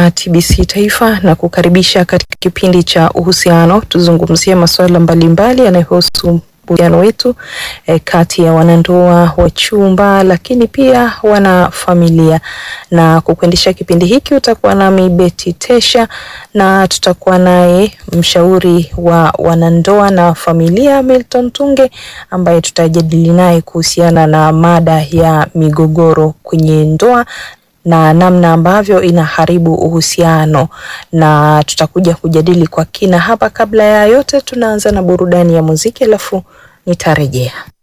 wa TBC Taifa na kukaribisha katika kipindi cha uhusiano. Tuzungumzie masuala mbalimbali yanayohusu uhusiano wetu eh, kati ya wanandoa, wachumba, lakini pia wana familia. Na kukuendesha kipindi hiki utakuwa nami Beti Tesha na tutakuwa naye mshauri wa wanandoa na familia Milton Tunge ambaye tutajadili naye kuhusiana na mada ya migogoro kwenye ndoa na namna ambavyo inaharibu uhusiano, na tutakuja kujadili kwa kina hapa. Kabla ya yote, tunaanza na burudani ya muziki, alafu nitarejea.